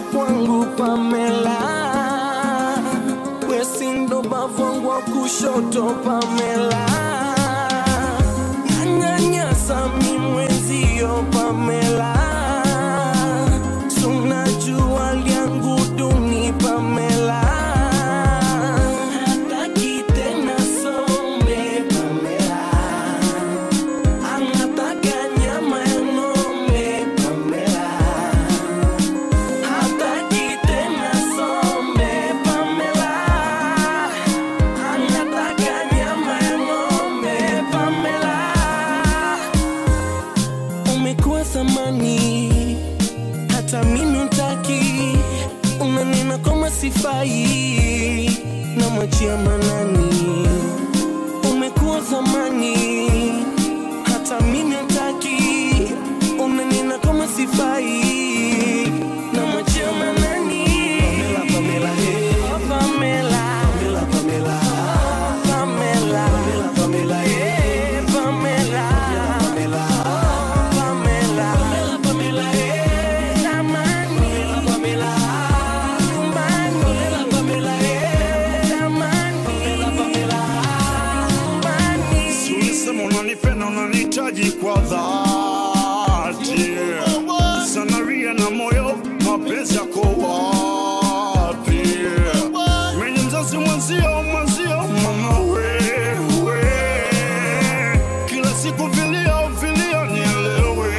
kwangu Pamela, wesindo bavwangu wa kushoto Pamela, nanyanyasa mi mwenzio Pamela, sunajua lyangu duni Pamela, hataki tena some Pamela, anataka nyama ya ng'ombe Pamela. Hataki tena sombe Pamela, anataka nyama ya ng'ombe Pamela. Umekuwa thamani, hata mimi utaki, unanena kama sifai, na mwachia manani. Umekuwa thamani, hata mimi utaki, unanena kama sifai, na mwachia manani. Pamela, Pamela, hey. Oh, Pamela. Pamela, Pamela. Pamela. Pamela, Pamela, hey. Pamela. Pamela. Pamela. Pamela, Pamela, hey. Tamani. Pamela. Nyumbani. Pamela, Pamela, hey. Tamani. Pamela, Nyumbani. Si ulisema unanipenda unanihitaji kwa dhati sanaria na moyo mapenzi yako wapi mwenye mzazi mwenzio mwenzio mama wewe kila siku vilio vilio nielewe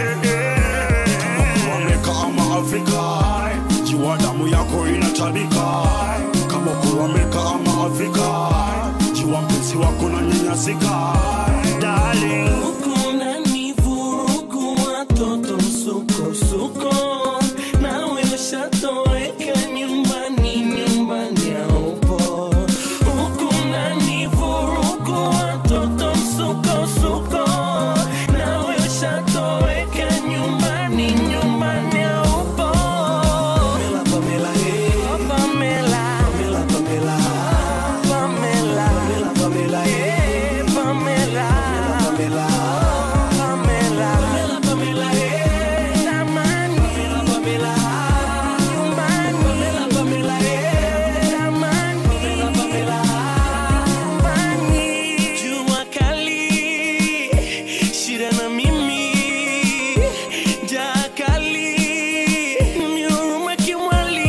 kama kuameka ama afrika jiwa damu yako inatabika kama kuameka ama afrika jiwa mpenzi wako na nyanyasika darling Kuna ni vurugu watoto msukosuko nawe ushatoweka nyumbani nyumbani haupo Kuna ni vurugu watoto msukosuko nawe ushatoweka nyumbani nyumbani haupo Pamela, Pamela, hey. Oh, Pamela. Pamela, Pamela. Pamela. Pamela, Pamela, hey. Pamela. Pamela. Pamela. Pamela, Pamela, hey. Tamani. Pamela, nyumbani. Pamela, Pamela, hey. Tamani. Pamela, nyumbani. Jua kali, shida na mimi, jaa kali, nimehuruma kimwali.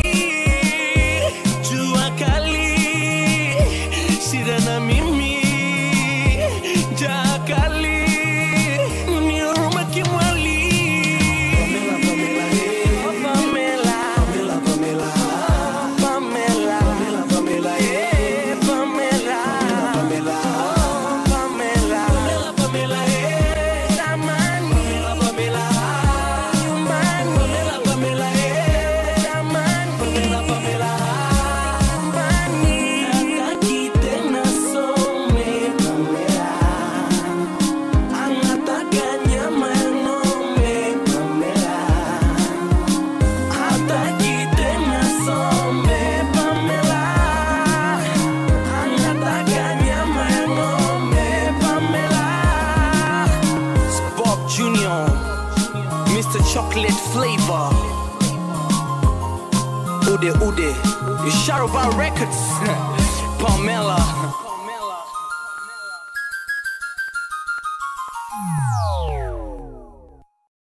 Jua kali, shida na mimi, jaa kali, nimehuruma kimwali. Oh, Pamela. Pamela, Pamela, eh, Pamela. Oh, Pamela. Pamela, eh, tamani. Nyumbani. eh, tamani. Nyumbani. Hataki tena some Pamela. Anataka nyama ya ng'ombe Pamela. Hataki tena sombe Pamela, anataka nyama ya ng'ombe Pamela. Bob Junior, Mr. Chocolate Flavor, Ude Ude, Sharobar Records, Pamela.